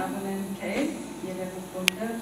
አቡነ ሚካኤል የደቡብ ጎንደር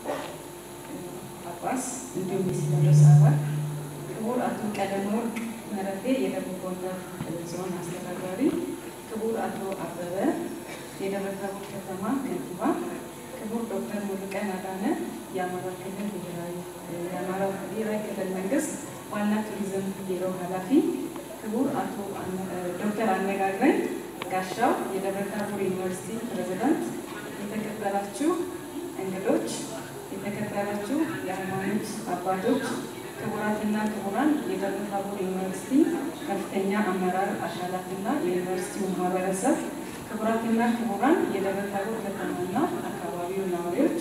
ጳጳስ እንዲሁም የሲኖዶስ አባል፣ ክቡር አቶ ቀለመወርቅ መረፌ የደቡብ ጎንደር ዞን አስተዳዳሪ፣ ክቡር አቶ አበበ የደብረ ታቦር ከተማ ከንቲባ፣ ክቡር ዶክተር ሙሉቀን አዳነ የአማራ ክልል የአማራ ብሔራዊ ክልል መንግስት ዋና ቱሪዝም ቢሮ ኃላፊ፣ ክቡር አቶ ዶክተር አነጋግረኝ ጋሻው የደብረ ታቦር ዩኒቨርሲቲ ፕሬዝዳንት፣ የተከበራችሁ እንግዶች፣ የተከበራችሁ የሃይማኖት አባቶች፣ ክቡራትና ክቡራን የደብረ ታቦር ዩኒቨርሲቲ ከፍተኛ አመራር አካላትና የዩኒቨርሲቲው ማህበረሰብ፣ ክቡራትና ክቡራን የደብረ ታቦር ከተማና አካባቢው ነዋሪዎች፣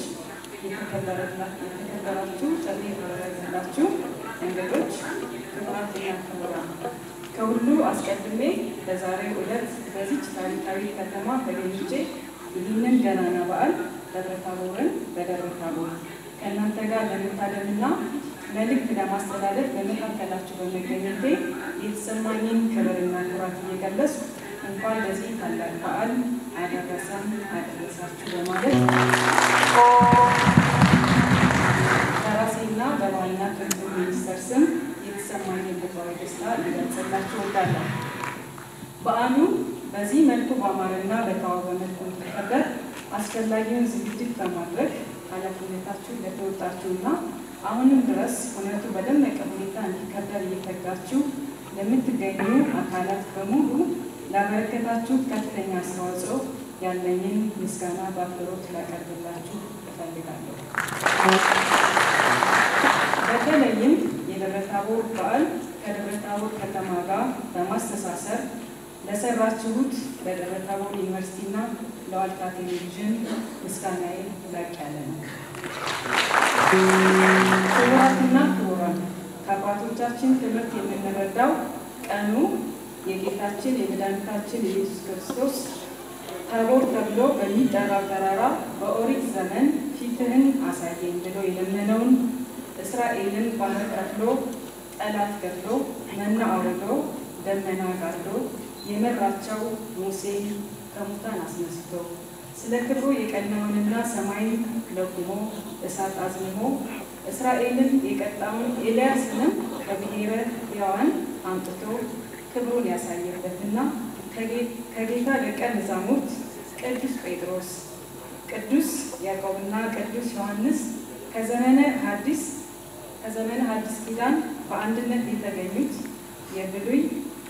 የተከበራችሁ ጥሪ የተደረገላችሁ እንግዶች፣ ክቡራትና ክቡራን ከሁሉ አስቀድሜ በዛሬው ዕለት በዚች ታሪካዊ ከተማ ተገኝቼ ይህንን ገናና በዓል ደብረ ታቦርን በደብረ ታቦር ከእናንተ ጋር ለመታደምና መልእክት ለማስተላለፍ በመካከላችሁ በመገኘቴ የተሰማኝን ክብርና ኩራት እየገለጽ እንኳን ለዚህ ታላቅ በዓል አደረሰን አደረሳችሁ በማለት በራሴና በባህልና ቱሪዝም ሚኒስቴር ስም የተሰማኝን ልባዊ ደስታ ሊገልጽላችሁ እወዳለሁ። በዓሉ በዚህ መልኩ በአማረና በተዋበ መልኩ እንዲከበር አስፈላጊውን ዝግጅት በማድረግ ኃላፊነታችሁን ለተወጣችሁና አሁንም ድረስ እውነቱ በደመቀ ሁኔታ እንዲከበር እየተጋችሁ ለምትገኙ አካላት በሙሉ ላበረከታችሁ ከፍተኛ አስተዋጽኦ ያለኝን ምስጋና በአክብሮት ላቀርብላችሁ እፈልጋለሁ። በተለይም የደብረ ታቦር በዓል ከደብረ ታቦር ከተማ ጋር በማስተሳሰር ለሰራችሁት ለደብረ ታቦር ዩኒቨርሲቲና ለዋልታ ቴሌቪዥን ምስጋናዬ ላቅ ያለ ነው። ክቡራትና ክቡራን ከአባቶቻችን ትምህርት የምንረዳው ቀኑ የጌታችን የመድኃኒታችን ኢየሱስ ክርስቶስ ታቦር ተብሎ በሚጠራው ተራራ በኦሪት ዘመን ፊትህን አሳየኝ ብሎ የለመነውን እስራኤልን ባህር ከፍሎ ጠላት ገድሎ መና አውርዶ ደመና ጋርዶ የመራቸው ሙሴን ከሙታን አስነስቶ ስለ ክብሩ የቀናውንና ሰማይን ለጉሞ እሳት አዝንሞ እስራኤልን የቀጣውን ኤልያስንም ከብሔረ ሕያዋን አምጥቶ ክብሩን ያሳየበትና ከጌታ ደቀ መዛሙርት ቅዱስ ጴጥሮስ፣ ቅዱስ ያዕቆብና ቅዱስ ዮሐንስ ከዘመነ ሐዲስ ከዘመነ ሐዲስ ኪዳን በአንድነት የተገኙት የብሉይ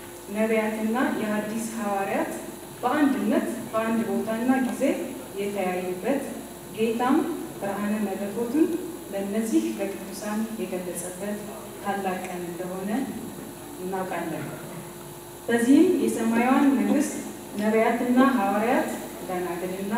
ነቢያትና የሐዲስ ሐዋርያት በአንድነት በአንድ ቦታና ጊዜ የተያዩበት ጌታም ብርሃነ መለኮቱን ለእነዚህ ለቅዱሳን የገለጸበት ታላቅ ቀን እንደሆነ እናውቃለን። በዚህም የሰማያዊን መንግስት ነቢያትና ሐዋርያት ደናግልና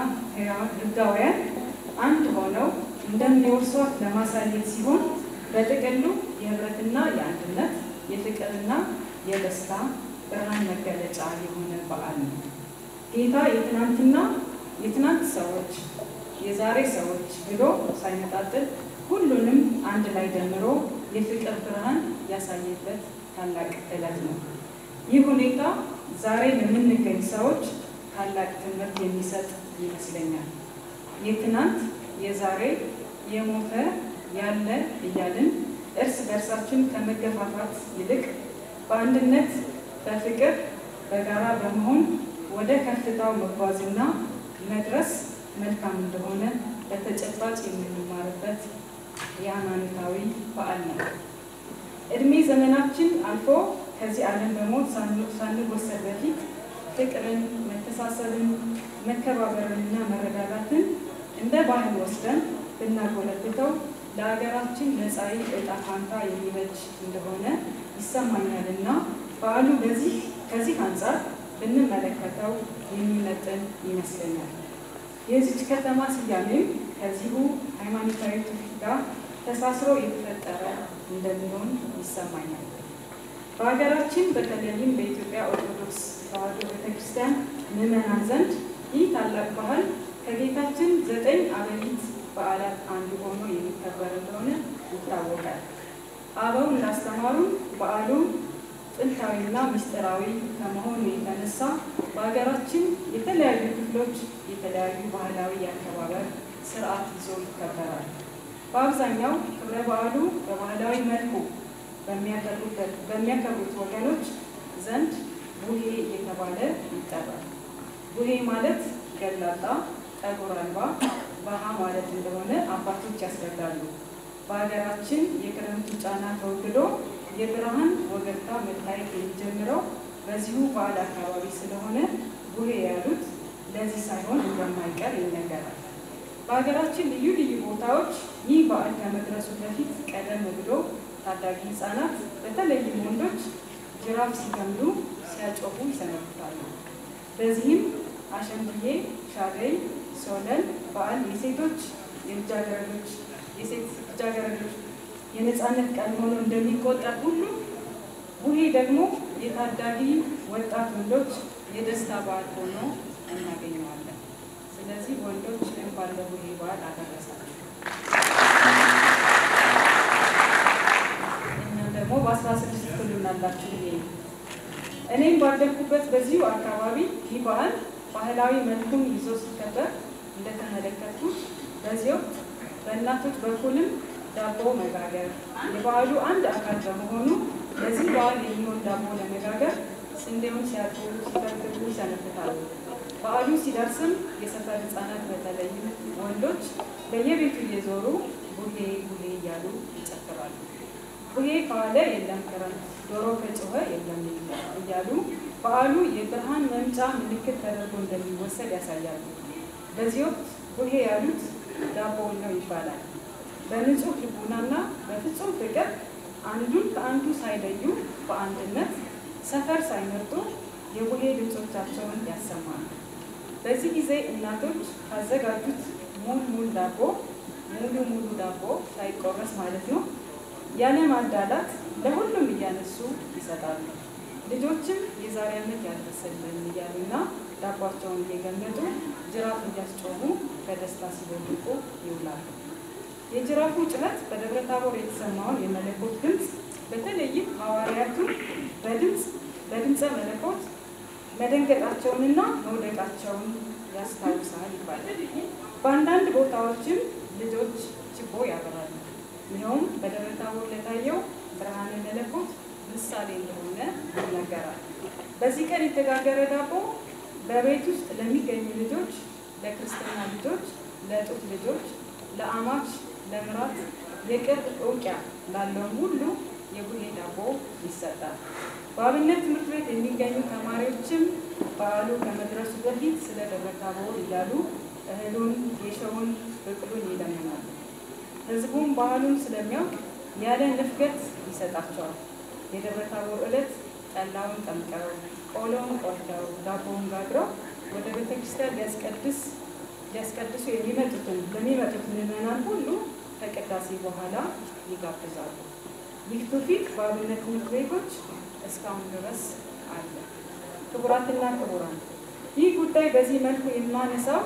ሕጋውያን አንድ ሆነው እንደሚወርሷት ለማሳየት ሲሆን በጥቅሉ የህብረትና የአንድነት የፍቅርና የደስታ ብርሃን መገለጫ የሆነ በዓል ነው። ጌታ የትናንትና የትናንት ሰዎች የዛሬ ሰዎች ብሎ ሳይነጣጥል ሁሉንም አንድ ላይ ደምሮ የፍቅር ብርሃን ያሳየበት ታላቅ ዕለት ነው። ይህ ሁኔታ ዛሬ ለምንገኝ ሰዎች ታላቅ ትምህርት የሚሰጥ ይመስለኛል። የትናንት የዛሬ የሞተ ያለ እያልን እርስ በእርሳችን ከመገፋፋት ይልቅ በአንድነት በፍቅር በጋራ በመሆን ወደ ከፍታው መጓዝና መድረስ መልካም እንደሆነ በተጨባጭ የምንማርበት የሃይማኖታዊ በዓል ነው። እድሜ ዘመናችን አልፎ ከዚህ ዓለም በሞት ሳንወሰድ በፊት ፍቅርን፣ መተሳሰብን፣ መከባበርንና መረዳዳትን እንደ ባህል ወስደን ብናጎለብተው ለሀገራችን መጻኢ ዕጣ ፋንታ የሚበጅ እንደሆነ ይሰማኛልና በዓሉ በዚህ ከዚህ አንጻር ብንመለከተው የሚመጥን ይመስለኛል። የዚች ከተማ ስያሜም ከዚሁ ሃይማኖታዊ ትውፊት ጋር ተሳስሮ የተፈጠረ እንደሚሆን ይሰማኛል። በሀገራችን በተለይም በኢትዮጵያ ኦርቶዶክስ ተዋሕዶ ቤተክርስቲያን ምዕመናን ዘንድ ይህ ታላቅ ባህል ከጌታችን ዘጠኝ አበይት በዓላት አንዱ ሆኖ የሚከበር እንደሆነ ይታወቃል። አበው እንዳስተማሩን በዓሉ ጥንታዊና ምስጢራዊ ከመሆኑ የተነሳ በሀገራችን የተለያዩ ክፍሎች የተለያዩ ባህላዊ የአከባበር ስርዓት ይዞ ይከበራል። በአብዛኛው ክብረ በዓሉ በባህላዊ መልኩ በሚያከብሩት ወገኖች ዘንድ ቡሄ እየተባለ ይጠራል። ቡሄ ማለት ገላጣ፣ ጠጉር አልባ፣ ባሃ ማለት እንደሆነ አባቶች ያስረዳሉ። በሀገራችን የክረምቱ ጫና ተወግዶ የብርሃን ወገግታ መታየት የሚጀምረው በዚሁ በዓል አካባቢ ስለሆነ ቡሄ ያሉት ለዚህ ሳይሆን እንደማይቀር ይነገራል። በሀገራችን ልዩ ልዩ ቦታዎች ይህ በዓል ከመድረሱ በፊት ቀደም ብሎ ታዳጊ ሕፃናት በተለይም ወንዶች ጅራፍ ሲገምዱ ሲያጮሁ ይሰነብታሉ። በዚህም አሸንድዬ፣ ሻደይ፣ ሶለል በዓል የሴቶች የልጃገረዶች የሴት ልጃገረዶች የነፃነት ቀን ሆኖ እንደሚቆጠር ሁሉ ቡሄ ደግሞ የታዳጊ ወጣት ወንዶች የደስታ በዓል ሆኖ እናገኘዋለን። ስለዚህ ወንዶች እንኳን ለቡሄ በዓል አደረሳችሁ። እኛም ደግሞ በአስራ ስድስት ትሉናላችሁ ብዬ ነው። እኔም ባደግኩበት በዚሁ አካባቢ ይህ በዓል ባህላዊ መልኩን ይዞ ሲከበር እንደተመለከትኩት በዚህ ወቅት በእናቶች በኩልም ዳቦ መጋገር የበዓሉ አንድ አካል በመሆኑ ለዚህ በዓል የሚሆን ዳቦ ለመጋገር ስንዴውን ሲያጥቡ ሲፈትጉ ይሰነብታሉ። በዓሉ ሲደርስም የሰፈር ሕፃናት በተለይም ወንዶች በየቤቱ እየዞሩ ቡሄ ቡሄ እያሉ ይጨፍራሉ። ቡሄ ከዋለ የለም ክረምት፣ ዶሮ ከጮኸ የለም እያሉ በዓሉ የብርሃን መምጫ ምልክት ተደርጎ እንደሚወሰድ ያሳያሉ። በዚህ ወቅት ቡሄ ያሉት ዳቦውን ነው ይባላል። በንጹህ ልቡናና በፍጹም ፍቅር አንዱን ከአንዱ ሳይለዩ በአንድነት ሰፈር ሳይመርጡ የቡሄ ድምፆቻቸውን ያሰማሉ። በዚህ ጊዜ እናቶች ካዘጋጁት ሙል ሙል ዳቦ ሙሉ ሙሉ ዳቦ ሳይቆረስ ማለት ነው ያለ ማዳላት ለሁሉም እያነሱ ይሰጣሉ። ልጆችም የዛሬ ዓመት ያደረሰልን እያሉና ዳቧቸውን እየገመጡ ጅራፍ እያስጮሁ በደስታ ሲቦልቁ ይውላሉ። የጅራፉ ጭረት በደብረ ታቦር የተሰማውን የመለኮት ድምፅ በተለይም ሐዋርያቱን በድምፅ በድምፀ መለኮት መደንገጣቸውንና መውደቃቸውን ያስታውሳል ይባላል። በአንዳንድ ቦታዎችም ልጆች ችቦ ያበራሉ። ይኸውም በደብረ ታቦር ለታየው ብርሃነ መለኮት ምሳሌ እንደሆነ ይነገራል። በዚህ ቀን የተጋገረ ዳቦ በቤት ውስጥ ለሚገኙ ልጆች፣ ለክርስትና ልጆች፣ ለጡት ልጆች፣ ለአማች፣ ለምራት፣ የቅርብ እውቂያ ላለውም ሁሉ የቡሄ ዳቦ ይሰጣል። በአብነት ትምህርት ቤት የሚገኙ ተማሪዎችም በዓሉ ከመድረሱ በፊት ስለ ደብረ ታቦር እያሉ እህሉን፣ ጌሾውን፣ ብቅሉን ይለምናሉ። ሕዝቡም ባህሉን ስለሚያውቅ ያለ ንፍገት ይሰጣቸዋል። የደብረ ታቦር ዕለት ጠላውን ጠምቀው ቆሎውን ቆርተው ዳቦውን ጋግረው ወደ ቤተ ክርስቲያን ሊያስቀድስ ሊያስቀድሱ የሚመጡትን ለሚመጡት ምዕመናን ሁሉ ከቅዳሴ በኋላ ይጋብዛሉ። ይህ ትውፊት በአብነት ትምህርት ቤቶች እስካሁን ድረስ አለ። ክቡራትና ክቡራን፣ ይህ ጉዳይ በዚህ መልኩ የማነሳው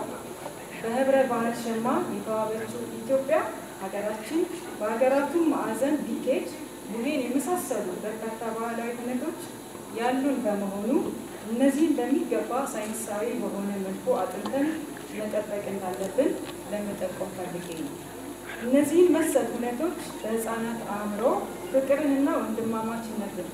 በህብረ ባህል ሸማ የተዋበችው ኢትዮጵያ ሀገራችን በሀገራቱም ማዕዘን ቢኬድ ቡሄን የመሳሰሉ በርካታ ባህላዊ ሁነቶች ያሉን በመሆኑ እነዚህን በሚገባ ሳይንሳዊ በሆነ መልኩ አጥንተን መጠበቅ እንዳለብን ለመጠቆም ፈልጌ ነው። እነዚህን መሰል ሁነቶች በህፃናት አእምሮ ፍቅርንና ወንድማማችነትን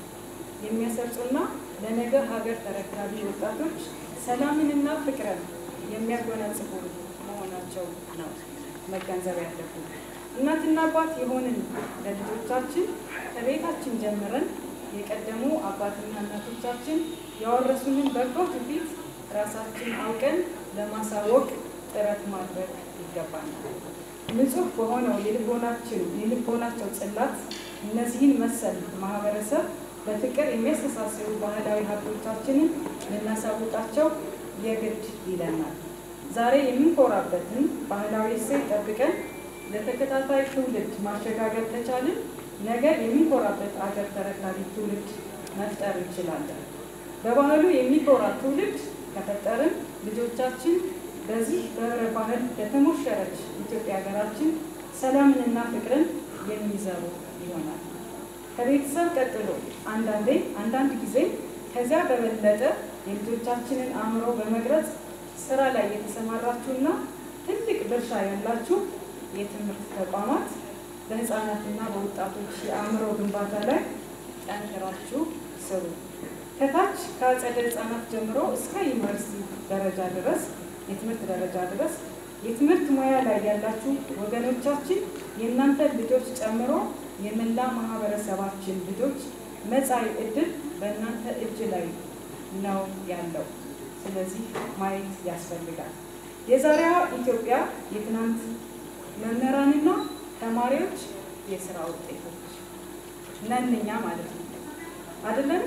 የሚያሰርጹና ለነገ ሀገር ተረካቢ ወጣቶች ሰላምንና ፍቅርን የሚያጎናጽፉ መሆናቸው ነው መገንዘብ ያለብን። እናትና አባት የሆንን ለልጆቻችን ከቤታችን ጀምረን የቀደሙ አባትና እናቶቻችን ያወረሱንን በጎ ትውፊት ራሳችን አውቀን ለማሳወቅ ጥረት ማድረግ ይገባናል። ንጹህ በሆነው የልቦናችን የልቦናቸው ጽላት እነዚህን መሰል ማህበረሰብ በፍቅር የሚያስተሳስሩ ባህላዊ ሀብቶቻችንን ልናሳውቃቸው የግድ ይለናል። ዛሬ የምንኮራበትን ባህላዊ እሴት ጠብቀን ለተከታታይ ትውልድ ማሸጋገር ከቻልን ነገ የምንኮራበት አገር ተረካቢ ትውልድ መፍጠር እንችላለን። በባህሉ የሚኮራ ትውልድ ከፈጠርን ልጆቻችን በዚህ በህብረ ባህል ለተሞሸረች ኢትዮጵያ ሀገራችን ሰላምንና ፍቅርን የሚዘሩ ይሆናል። ከቤተሰብ ቀጥሎ አንዳንዴ አንዳንድ ጊዜ ከዚያ በበለጠ የልጆቻችንን አእምሮ በመቅረጽ ስራ ላይ የተሰማራችሁና ትልቅ ድርሻ ያላችሁ የትምህርት ተቋማት በህፃናትና በወጣቶች የአእምሮ ግንባታ ላይ ጠንክራችሁ ስሩ። ከታች ከአጸደ ህፃናት ጀምሮ እስከ ዩኒቨርሲቲ ደረጃ ድረስ የትምህርት ደረጃ ድረስ የትምህርት ሙያ ላይ ያላችሁ ወገኖቻችን የእናንተ ልጆች ጨምሮ የመላ ማህበረሰባችን ልጆች መጻኢ ዕድል በእናንተ እጅ ላይ ነው ያለው። ስለዚህ ማየት ያስፈልጋል። የዛሬዋ ኢትዮጵያ የትናንት መምህራንና ተማሪዎች የስራ ውጤቶች ነን እኛ ማለት ነው አይደለም?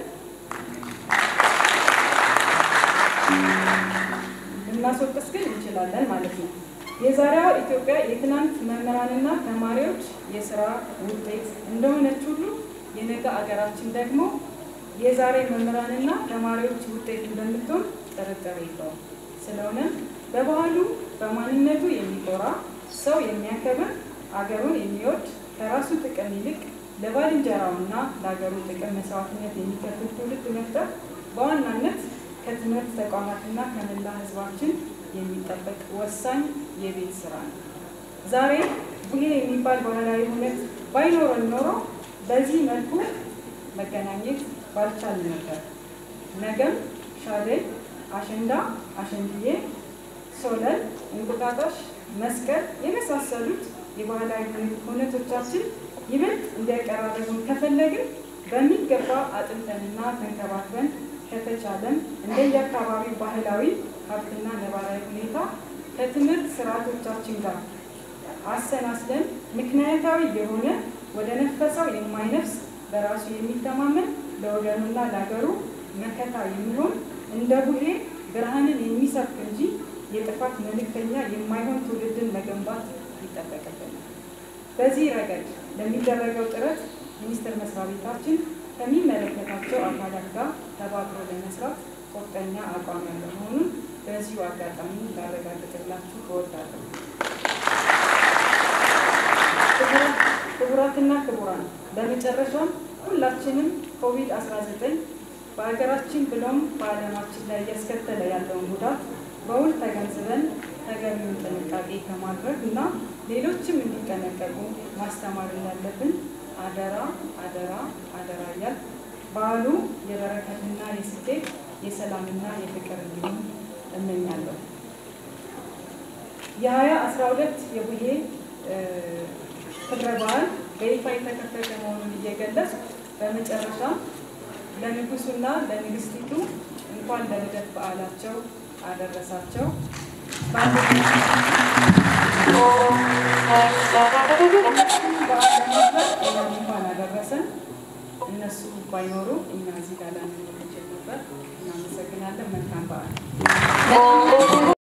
ልናስወቅስ ግን እንችላለን ማለት ነው። የዛሬዋ ኢትዮጵያ የትናንት መምህራንና ተማሪዎች የስራ ውጤት እንደሆነች ሁሉ የነገ አገራችን ደግሞ የዛሬ መምህራንና ተማሪዎች ውጤት እንደምትሆን ጥርጥር የለውም። ስለሆነም በባህሉ በማንነቱ የሚኮራ ሰው የሚያከብር አገሩን የሚወድ ከራሱ ጥቅም ይልቅ ለባልንጀራውና ለሀገሩ ጥቅም መስዋዕትነት የሚከፍል ትውልድ መፍጠር በዋናነት ከትምህርት ተቋማትና ከመላ ሕዝባችን የሚጠበቅ ወሳኝ የቤት ስራ ነው። ዛሬ ቡሄ የሚባል ባህላዊ እውነት ባይኖረን ኖሮ በዚህ መልኩ መገናኘት ባልቻል ነበር። ነገም ሻደይ፣ አሸንዳ፣ አሸንድዬ፣ ሶለል፣ እንቁጣጣሽ፣ መስቀል የመሳሰሉት የባህላዊ እውነቶቻችን ይበልጥ እንዲያቀራረቡን ከፈለግን በሚገባ አጥንተንና ተንከባክበን ከተቻለም እንደየአካባቢው ባህላዊ ሀብትና ነባራዊ ሁኔታ ከትምህርት ስርዓቶቻችን ጋር አሰናስለን ምክንያታዊ የሆነ ወደ ነፈሰው የማይነፍስ በራሱ የሚተማመን ለወገኑና ለሀገሩ መከታ የሚሆን እንደ ቡሄ ብርሃንን የሚሰብክ እንጂ የጥፋት መልእክተኛ የማይሆን ትውልድን መገንባት ይጠበቅብናል። በዚህ ረገድ ለሚደረገው ጥረት ሚኒስቴር መስሪያ ቤታችን ከሚመለከታቸው አካላት ጋር ተባብሮ ለመስራት ቁርጠኛ አቋም ያለው መሆኑን በዚሁ አጋጣሚ ላረጋግጥላችሁ እወዳለሁ። ክቡራትና ክቡራን፣ በመጨረሻም ሁላችንም ኮቪድ-19 በሀገራችን ብሎም በዓለማችን ላይ እያስከተለ ያለውን ጉዳት በውል ተገንዝበን ተገቢውን ጥንቃቄ ከማድረግ እና ሌሎችም እንዲጠነቀቁ ማስተማር እንዳለብን አደራ አደራ አደራ እያል በዓሉ የበረከትና የስኬት የሰላምና የፍቅር እንዲሆን እመኛለሁ። የሀያ አስራ ሁለት የቡሄ ክብረ በዓል በይፋ የተከፈተ መሆኑን እየገለጽ በመጨረሻ ለንጉሱና ለንግስቲቱ እንኳን ለልደት በዓላቸው አደረሳቸው። በዓል ለማክበር እኛም እንኳን አደረሰን። እነሱ ባይኖሩ እኛ እዚህ ጋር ላንኖር እንችል ነበር። እናመሰግናለን። መልካም በዓል